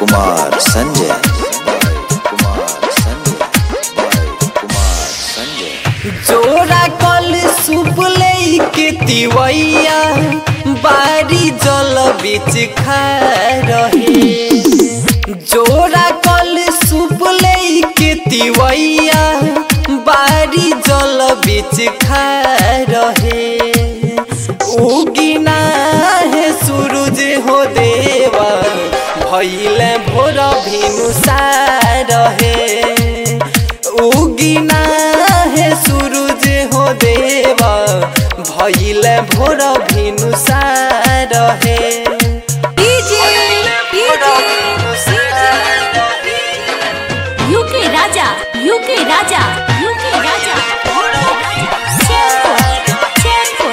कुमार संजय कुमार संजय कुमार संजय जोरा कल सूप के तिवैया बारी जल बीच खा रहे जोरा कल सूप के तिवैया बारी जल बीच खा रहे उगिना है सूरज हो देवा भैले भोर भिनुसा रहे उगिना है सूरज हो देवा भैले भोर भिनुसा रहे UK Raja UK Raja UK Raja Chainpur Chainpur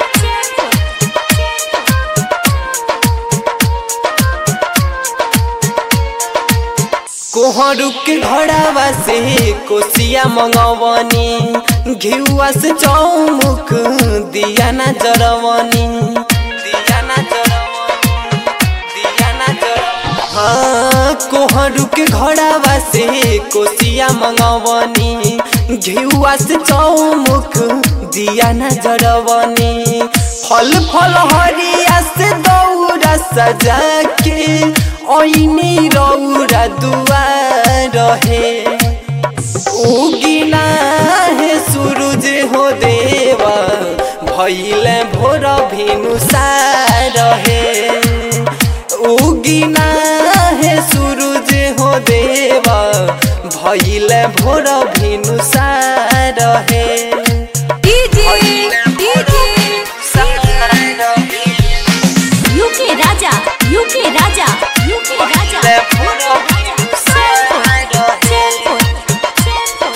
कोहरू के घड़ावा से कोसिया मंगवनी घिउआ से चौमुख दिया ना जरवनी दिया ना जरवनी दिया ना जरवनी हाँ कोहरू के घड़ावा से कोसिया मंगवनी घिउआ से चौमुख दिया ना जरवनी फल फल हरिया से दौरा सजा के ऐनी रौरा दुआर रहे उगिना है सूरज हो देवा भैले भोर भिनुसा रहे उगिना है सूरज हो देवा भैले भोर भिनुसा रहे UK Raja UK Raja UK Raja Chainpur Chainpur Chainpur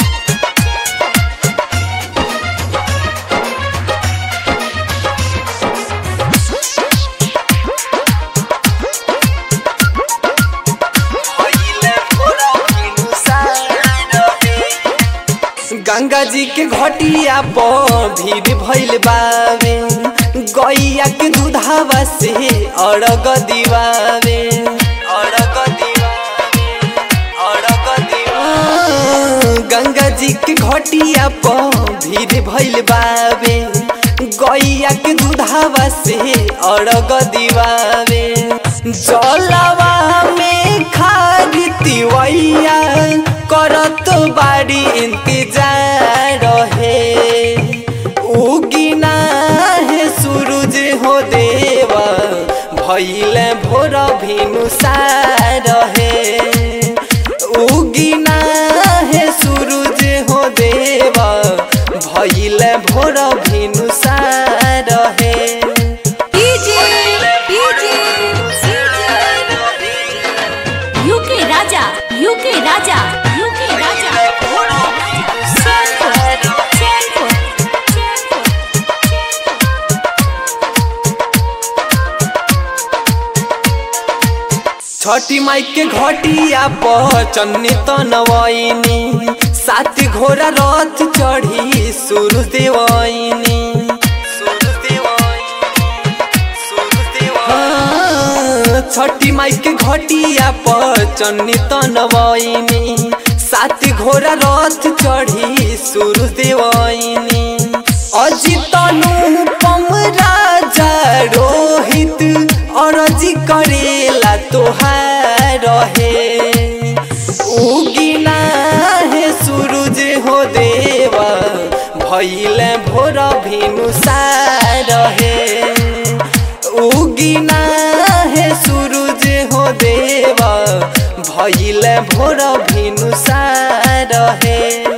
Ganga ji के घटिया पर भीड़ भइल बावे गैया के दूधावा से अरग दिवावे अरग दिवावे अरग दिवावे गंगा जी के घटिया पर भीड़ भइल बावे गैया के दूधावा से अरग दिवावे जलवा में खाद तिवैया करत बाड़ी इंतजार है उगिना है सूरज हो देवा भैले भोर भिनुसा रहे उगिना है सूरज हो देवा भैले भोर भिनुसा रहे UK Raja UK Raja UK Raja Chainpur Chainpur Chhathi Mai के घटिया पर चन्नी तनवैनी सात घोड़ा रथ चढ़ी सुरु देवैनी हाँ, छठी माई के घटिया पर चन्नी तनवैनी सात घोड़ा रथ चढ़ी सुरु देवैनी अजितनु पम राजा रोहित अरजी करेला तोहार रहे उगिना है सूरज हो देवा भैले भोर भिनुसा रहे उगिना है सूरज हो देवा भैले भोर भिनुसा रहे